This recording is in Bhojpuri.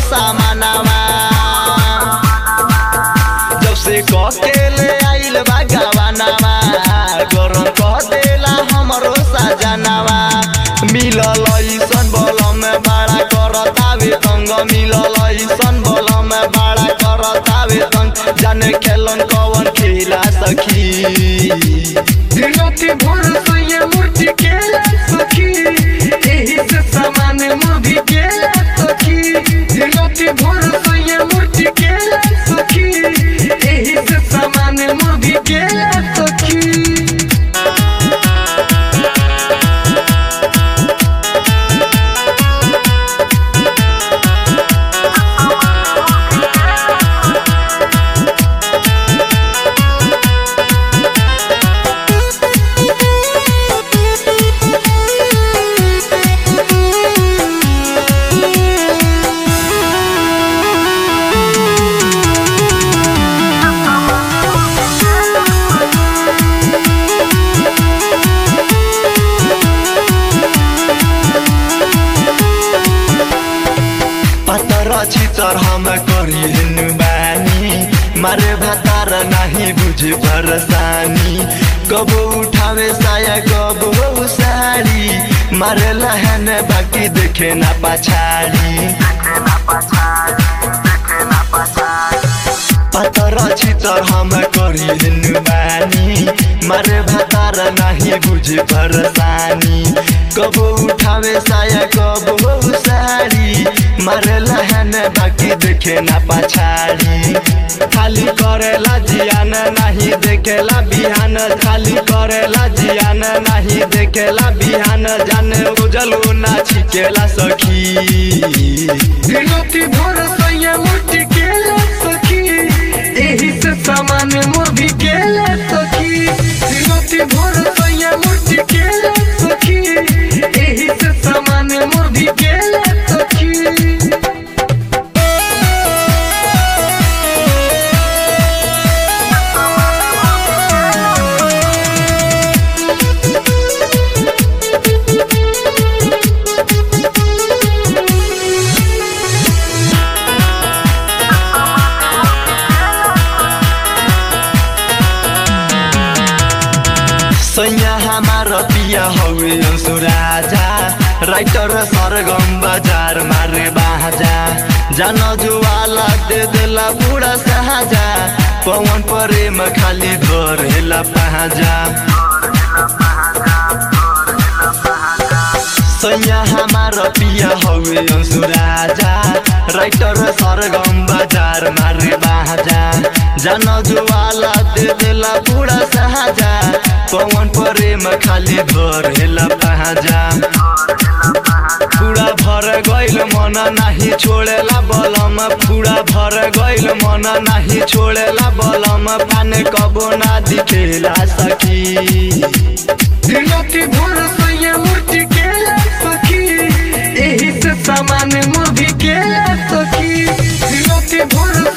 सामानावा जब से ककेले आइल बा गवानावा गरम कह देला हमरो सजनावा मिलल ऐसन बलम बड़ा करतावे तंग मिलल ऐसन बलम बड़ा करतावे तंग जाने खेलन कवन खेला सखी दिनोती भोर सोये मूर्ति के सखी एही से सामान मूवी के सखी दिनोती भोर सोये मूर्ति के सखी एही से सामान मूवी के सखी पतर चितर हम करिनु बानी मारे भातार नाही बुझे परसानी कब उठावे साया कब साड़ी मारे लहन बाकी देखे ना पछाड़ी पतर चितर हम करिनु बानी मारे भातार नाही बुझे परसानी कब उठावे साया कब साड़ी मारे लहन बाकी देखे ना पछाड़ी खाली करेला जियान नाही देखेला बिहान खाली करेला जियान नाही देखेला बिहान जाने उजलू ना छिकेला सखी दिनोती भोर सोये मूर्ति के सखी एही से सामान मूवी के सखी दिनोती भोर सोये मूर्ति के सखी एही से सामान मूवी के सखी सैया हमार पिया हवे अंशु राजा राइटर सरगम बजार मारे बाजा जान जुवाला दे देला बुढ़ा साजा पवन प्रेम खाली धरेला पाजा सैया हमार पिया हवे अंशु राजा राइटर सरगम बजार मारे बाजा जान जुवाला दे देला बुढ़ा साजा पवन प्रेम खाली धरेला पाजा पूरा भर गइल मन नाही छोड़ेला बलम पूरा भर गइल मन नाही छोड़ेला बलम पाने कबो ना दिखेला सखी दिनोती भोर सोये मूर्ति के सखी एही से सामान मूवी के सखी दिनोती भोर